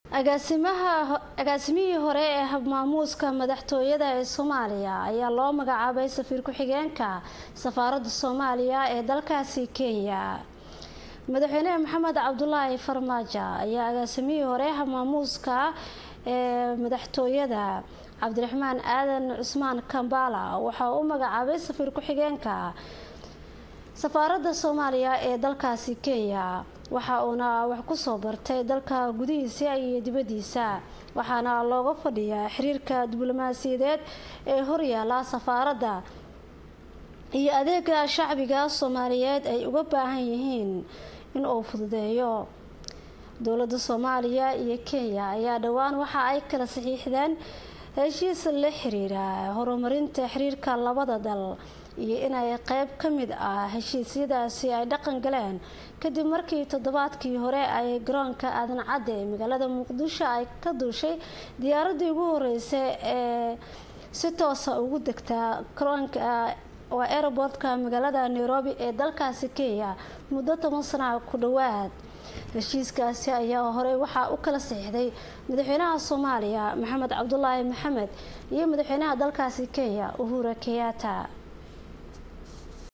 agaasimaha agaasimihii hore ee habmaamuuska madaxtooyada ee soomaaliya ayaa loo magacaabay safiir ku-xigeenka safaaradda soomaaliya ee dalkaasi kenya madaxweyne maxamed cabdulaahi farmaajo ayaa agaasimihii hore habmaamuuska ee madaxtooyada cabdiraxmaan aadan cusmaan kambala waxaa u magacaabay safiir ku-xigeenka safaaradda soomaaliya ee dalkaasi kenya waxa uuna wax kusoo bartay dalka gudihiisa iyo dibadiisa waxaana looga fadhiyaa xiriirka diblomaasiyadeed ee horyaala safaaradda iyo adeega shacbiga soomaaliyeed ay uga baahan yihiin in uu fududeeyo dowladda soomaaliya iyo kenya ayaa dhowaan waxa ay kala saxiixdeen heshiis la xiriira horumarinta xiriirka labada dal iyo inay qeyb ka mid ah heshiisyadaasi ay dhaqan galeen kadib markii toddobaadkii hore ay garoonka aadan cadde ee magaalada muqdisho ay ka duushay diyaaradii ugu horeysay ee si toosa ugu degtaa garoonka waa aerobortka magaalada nairobi ee dalkaasi kenya muddo toban sana ku dhowaad heshiiskaasi ayaa horey waxaa u kala saxiixday madaxweynaha soomaaliya maxamed cabdulaahi maxamed iyo madaxweynaha dalkaasi kenya uhura kenyatta